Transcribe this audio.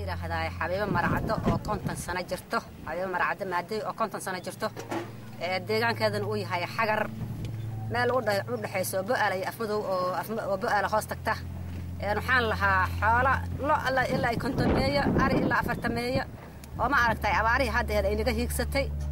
yidhaahdaa xabiibo maracado oo konton sano jirto xabiibo maracado maadey oo konton sano jirto deegaankeedana uu yahay xagar meel u dhexayso bo'aala iyo afmadow oo bo'aala hoos tagta waxaan lahaa xoola lo alla ilaa kontomeeyo ari ilaa afartameeyo oo ma aragtay abaarihii haddeeda ay naga hiigsatay